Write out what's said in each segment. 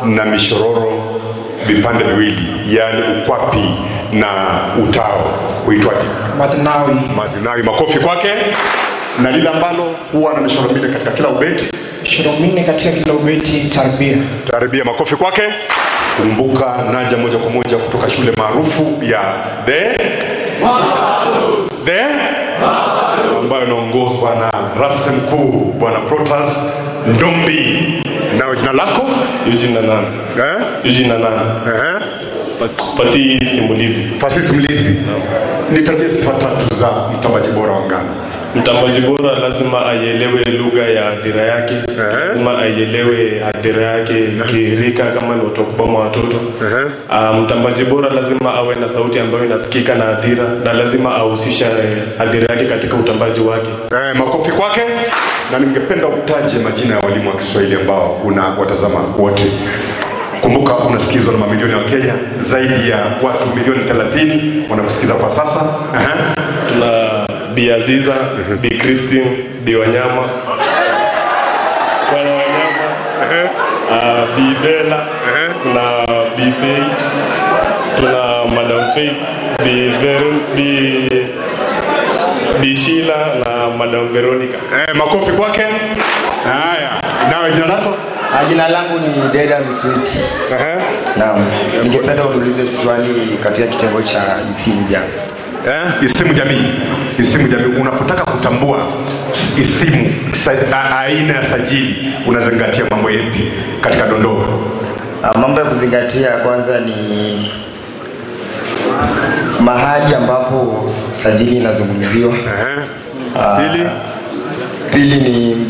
na mishororo vipande viwili, yaani ukwapi na utao, huitwaje? Mathnawi. Madhinawi. Makofi kwake. Na lile ambalo huwa na mishororo minne katika kila ubeti, Mishoro minne katika kila ubeti tarbia. taribia. Makofi kwake. Kumbuka naja moja kwa moja kutoka shule maarufu ya The The ambayo inaongozwa na rasi mkuu bwana Protas Ndombi. Nawe jina lako Eugene Nanan. eh? Eugene Nanan. Eh? Fas- Fasihi simulizi. Fasihi simulizi. Nitajie sifa tatu za mtambaji bora wa ngano. Mtambaji bora lazima aielewe lugha ya hadhira yake, lazima aielewe hadhira yake kirika, kama ni watu wakubwa ama watoto. Ah, Mtambaji bora lazima awe na sauti ambayo inasikika na hadhira, na lazima ahusisha eh, hadhira yake katika utambaji wake. Eh, makofi kwake. Na ningependa utaje majina ya walimu wa Kiswahili ambao una watazama wote. Kumbuka unasikizwa na mamilioni ya Wakenya, zaidi ya watu milioni 30 wanakusikiza kwa sasa. Aha. Tuna Bi Aziza, Bi Christine, Bi Wanyama, Bwana Wanyama, ah, Bi Bella na Bi Faith, tuna Madam Faith, Bi Veron, Bi Bi Sheila na Madam Veronica. Eh, makofi kwake. Haya, nawe jina lako? Ah, Jina langu ni Deda Msweti. Aha. Naam, ningependa uulize swali katika kitengo cha isimu Eh, isimu jamii. Isimu jamii, unapotaka kutambua s- isimu sa, a, aina ya sajili unazingatia mambo yapi katika dondoo? Ah, Mambo ya kuzingatia kwanza ni mahali ambapo sajili inazungumziwa. Eh. Ah, Pili, Pili ni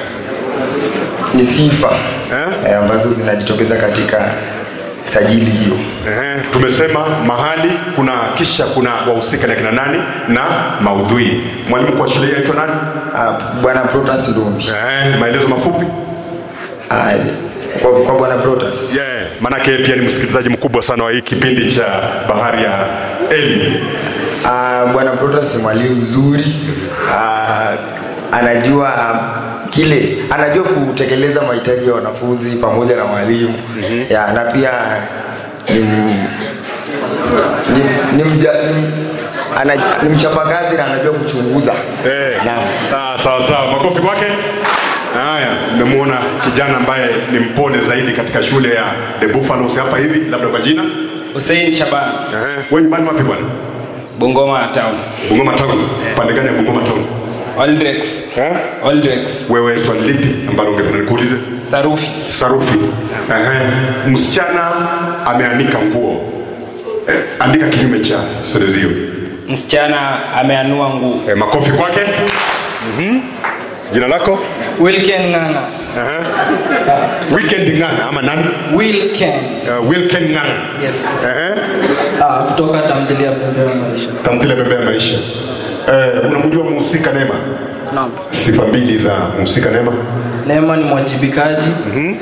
ni sifa Eh? eh, ambazo zinajitokeza katika sajili hiyo. eh, tumesema mahali kuna kisha kuna wahusika na kina nani na maudhui. Mwalimu kwa shule yaitwa nani? Ah, Bwana Protas Ndumbi. Eh, maelezo mafupi. Ah, Kwa, kwa Bwana Protas Yeah, maanake yeye pia ni msikilizaji mkubwa sana wa hii kipindi cha Bahari ya Elimu. Ah, Bwana Protas ni mwalimu mzuri. Ah, anajua kile anajua kutekeleza mahitaji ya wanafunzi pamoja na mwalimu ya na pia ni, m- ni, ni, mja, ni, ana, ni mchapakazi na anajua kuchunguza Eh, Naam. ah, sawa sawa, makofi kwake. Haya, nimemwona kijana ambaye ni mpole zaidi katika shule ya The Buffaloes hapa hivi, labda kwa jina Hussein Shaban, eh, wewe nyumbani wapi bwana? Bungoma Town. Bungoma Town. Pande gani ya Bungoma Town? Oldrex. Eh? Oldrex. Wewe swali lipi ambalo ungependa nikuulize? Sarufi. Sarufi. Ehe. Msichana ameanika nguo. Eh, andika kinyume cha sentensi hiyo. Msichana ameanua nguo. Eh, makofi kwake. Mhm. Jina lako? Wilken Ng'ang'a. Ehe. Weekend Ng'ang'a ama nani? Wilken. Uh, Wilken Ng'ang'a. Yes. Ehe. Ah, kutoka tamthilia ya Bembea ya Maisha. Tamthilia Bembea ya Maisha. Eh, unamjua mhusika Neema? Naam. Sifa mbili za mhusika Neema. Neema ni mwajibikaji. Mm-hmm.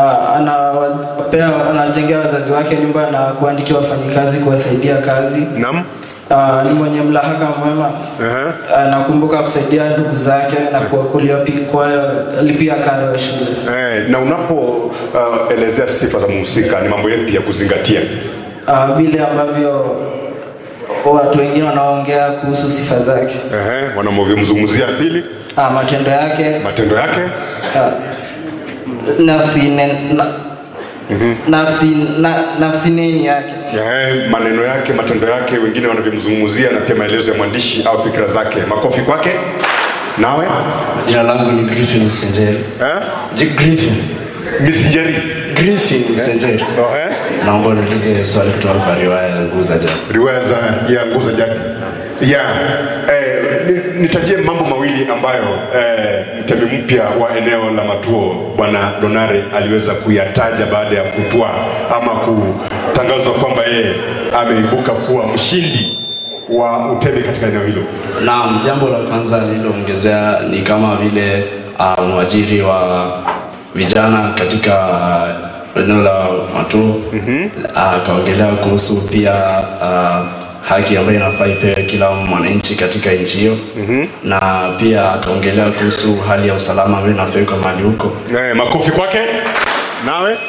anawapea anajengea wazazi wake nyumba na kuandikia wafanyikazi kuwasaidia kazi. Naam. Ah, ni mwenye mlahaka mwema. Ehe. Anakumbuka kusaidia ndugu zake na kuwa- kulipi- kuwalipia karo ya shule. Eh, na unapoelezea sifa za mhusika ni mambo yapi ya kuzingatia? Ah, vile ambavyo watu wengine wanaongea kuhusu sifa zake, Ehe, wanavyomzungumzia. Pili, ah, matendo yake, matendo yake. ah, nafsi ne, na, nafsi na, nafsi neni yake. Ehe, maneno yake, matendo yake, wengine wanavyomzungumzia, na pia maelezo ya mwandishi au fikra zake. Makofi kwake. Nawe Jina langu ni Griffin Msenjeri. eh? J- Griffin. Miss Njeri. Griffin Msenjeri. Oh, eh? Naomba niulize swali kutoka kwa riwaya ya Nguu za Jadi. riwaya za ya nguo za jadi ya eh, ni- nitajie mambo mawili ambayo eh, mtemi mpya wa eneo la Matuo bwana Donare aliweza kuyataja baada ya kutwaa ama kutangazwa kwamba yeye ameibuka kuwa mshindi wa utemi katika eneo hilo. Naam, jambo la kwanza nililoongezea ni kama vile uh, mwajiri wa vijana katika eneo la Matuo akaongelea kuhusu pia uh, haki ambayo inafaa ipewe kila mwananchi katika nchi hiyo na pia akaongelea kuhusu hali ya usalama ambayo inafaa iko mahali huko Eh, makofi kwake. Nawe